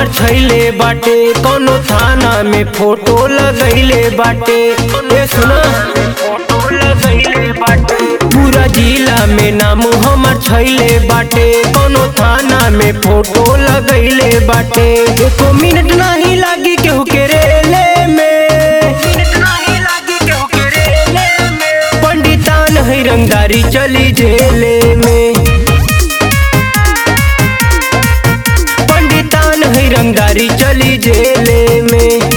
हमर छैले बाटे कोनो थाना में फोटो लगैले बाटे ए सुना फोटो लगैले बाटे पूरा जिला में नाम हमर छैले बाटे कोनो थाना में फोटो लगैले बाटे एको मिनट नहीं लागी केहू के रेले में पंडितान है रंगदारी चली जेले में पंडितान है रंगदारी चली जेले में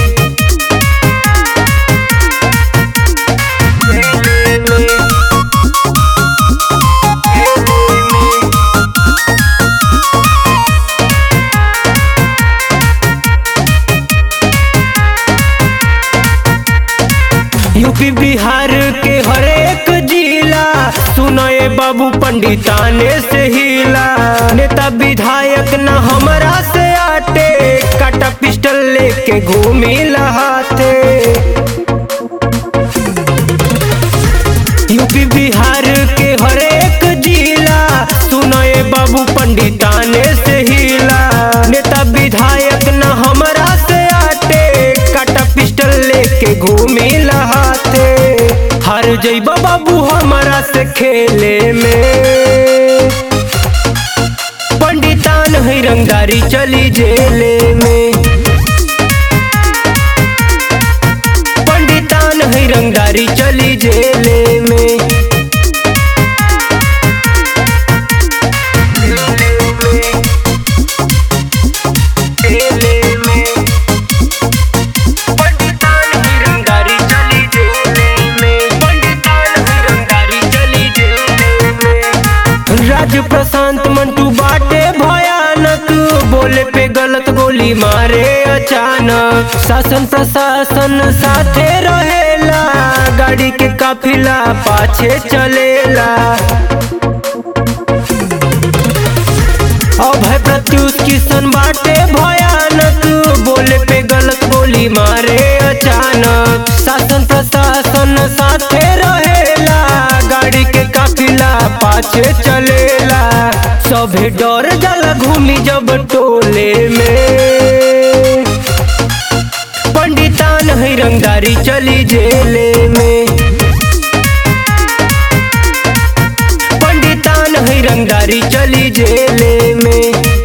यूपी बिहार के हरेक जिला सुनए बाबू पंडिताने से हिला नेता विधायक न हमरा से आटे काटा पिस्टल लेके घूमी लहाते यूपी बिहार के हरेक जिला सुनए बाबू पंडिताने से हिला नेता विधायक न हमरा से आटे काटा पिस्टल लेके घूमी लहाते हार जइबा बाबू हमरा से खेले में पंडितान है रंगदारी चली जेले में पंडितान है रंगदारी चली जेले में जेले में पंडितान है रंगदारी चली जेले में पंडितान है रंगदारी चली जेले में राज प्रशांत मंटू बाटे भयानक बोले पे गलत गोली मारे अचानक शासन प्रशासन साथे रहेला गाड़ी के काफिला पाछे चलेला अभय प्रत्युष किशन बाटे भयानक बोले पे गलत गोली मारे अचानक शासन प्रशासन साथे रहेला गाड़ी के काफिला पाछे चलेला सभे डर जाला घूमी जब टोले में पंडितान है रंगदारी चली जेले में पंडितान है रंगदारी चली जेले में